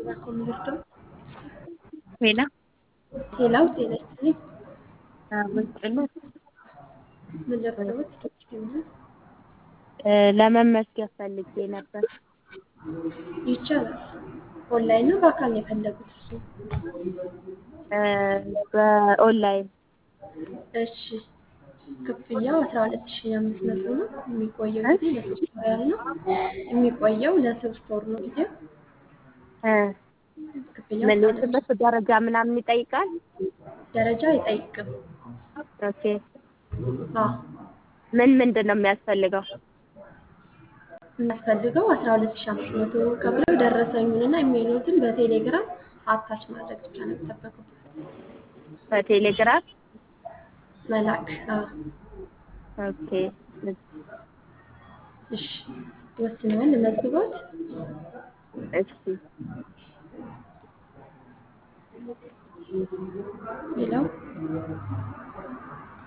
convirto. ሌላ ሌላው ጤና ይስጥልኝ። ምስጥነት ምን ለብሰውት ይሆናል? ለመመስገን ፈልጌ ነበር። ይቻላል። ኦንላይን ነው በአካል ነው የፈለጉት እርሱ? በኦንላይን እሺ ክፍያው አስራ ሁለት ሺ አምስት መቶ ነው። የሚቆየው ጊዜ ለሶስት ወር ያህል ነው። የሚቆየው ለሶስት ወር ነው ጊዜው። ክፍያው ምን የትምህርት ደረጃ ምናምን ይጠይቃል? ደረጃ አይጠይቅም። ኦኬ አዎ ምን ምንድን ነው የሚያስፈልገው? የሚያስፈልገው አስራ ሁለት ሺ አምስት መቶ ከፍለው ደረሰኙንና ኢሜይሎትን በቴሌግራም አታች ማድረግ ብቻ ነው የሚጠበቅበት። በቴሌግራም መላክ አዎ። ኦኬ እሺ ወስነዋል ለመዝግቦት? እሺ ሌላው